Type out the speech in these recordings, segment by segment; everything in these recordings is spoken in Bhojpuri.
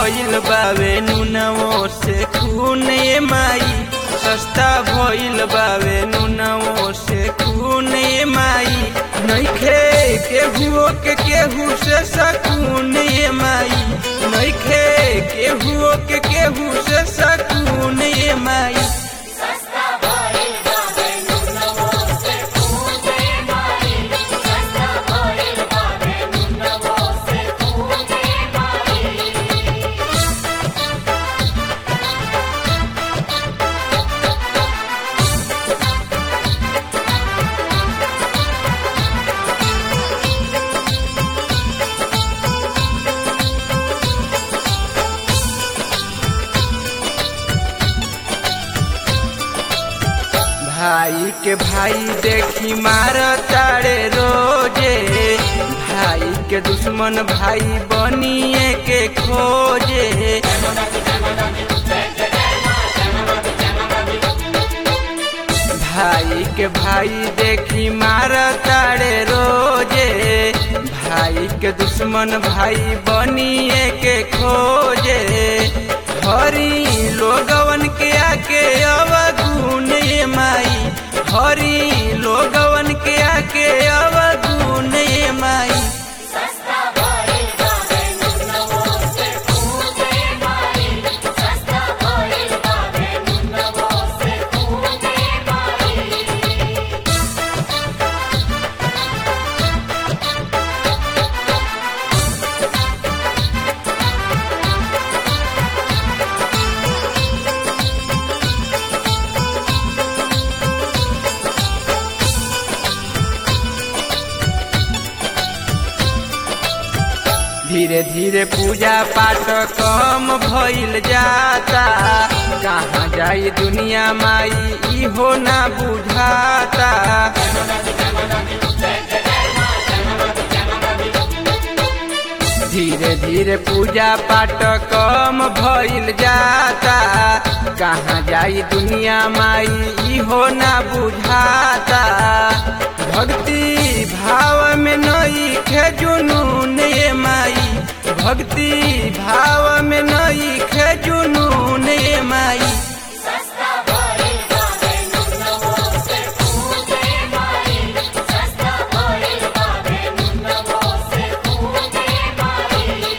भइल बावे नुनवो से खून ए माई सस्ता भइल बावे नुनवो से खून ए माई नइखे केहू के केहू से सकून ए माई नइखे केहू के केहू से सकून ए माई सस्ता भइल बाबे नुनवो से खूने माई सस्ता भइल बाबे नुनवो से खूने माई भाई के भाई देखी मार तारे रोजे भाई के दुश्मन भाई बनिए के खोजे भाई के भाई देखी मार तारे रोजे भाई के दुश्मन भाई बनिए के खोजे हरी लोगवन के आके अवगुण ये माई हरी लोगवन के आके अवगुण ये माई सस्ता भइल बाबे नुनवो से खूने माई सस्ता भइल बाबे नुनवो से खूने माई धीरे धीरे पूजा पाठ कम भइल जाता कहाँ जाई दुनिया माई इहो ना बुझाता धीरे धीरे पूजा पाठ कम भइल जाता कहाँ जाई दुनिया माई इहो ना बुझाता भक्ति भाव में नई खे जुनून ये माई भक्ति भाव में नई खे जुनून ये माई सस्ता भइल बाबे नुनवो से खूने माई सस्ता भइल बाबे नुनवो से खूने माई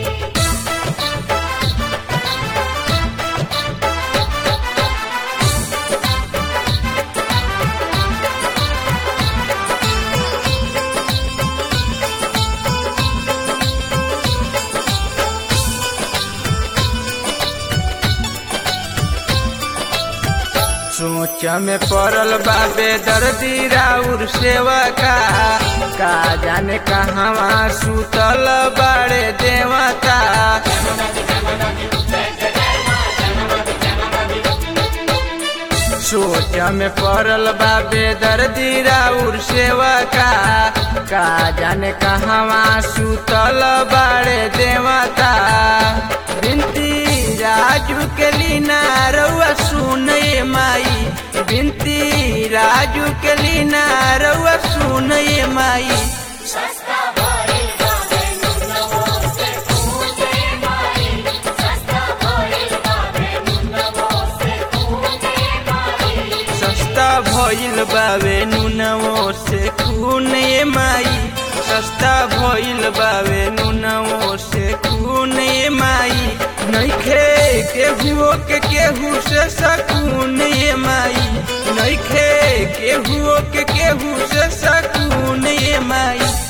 सोच में पड़ल बाबे दर्दी राउर सेवा का का जाने कहवा सुतल बाड़े देवता सोच में पड़ल बाबे दर्दी राउर सेवा का का जाने कहवा सुतल बाड़े देवता बिनती राजू के लीना रउआ सुन ये माई बिनती राजू के लीना रउआ सुन ये माई सस्ता भइल बाबे नुनवो से खूने माई सस्ता भइल बाबे नुनवो से खूने माई सस्ता भइल बावे नुनवो से खून ये माई सस्ता भइल बावे नुनवो से खून ये माई नइखे केहू के केहू से सकून ये माई नइखे केहू के केहू से सकून ये माई